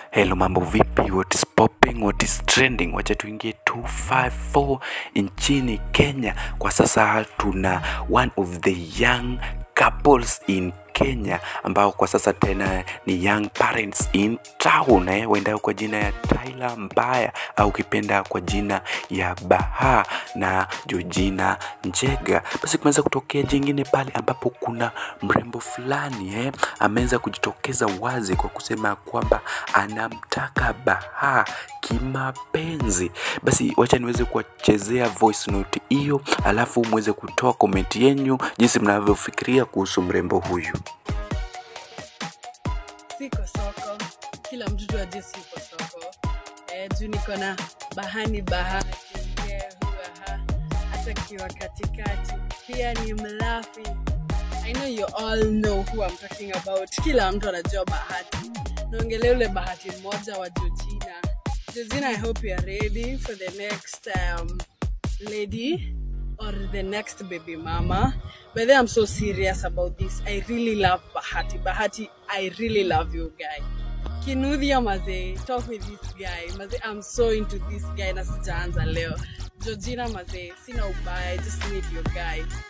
Hello, mambo vipi? What is popping? What is trending? Wacha tuingie 254 nchini Kenya. Kwa sasa tuna one of the young couples in Kenya ambao kwa sasa tena ni young parents in town eh, waendao kwa jina ya Tyler Mbaya au ukipenda kwa jina ya Baha na Georgina Njega. Basi kumeweza kutokea jingine pale ambapo kuna mrembo fulani eh, ameweza kujitokeza wazi kwa kusema kwamba anamtaka Baha kimapenzi. Basi wacha niweze kuwachezea voice note hiyo, alafu muweze kutoa komenti yenyu jinsi mnavyofikiria kuhusu mrembo huyu. siko soko kila mtu tu ajue siko soko eh, juu niko na bahani bahati mzee huaha hata kiwa katikati pia ni mlafi I know you all know who I'm talking about kila mtu anajua bahati naongelea ule bahati mmoja wa Georgina Georgina I hope you are ready for the next um, lady or the next baby mama. But then I'm so serious about this. I really love Bahati. Bahati, I really love you guy. Kinuthia maze, talk with this guy. Maze, I'm so into this guy na sijaanza leo. Georgina maze, sina ubaya, I just need your guy.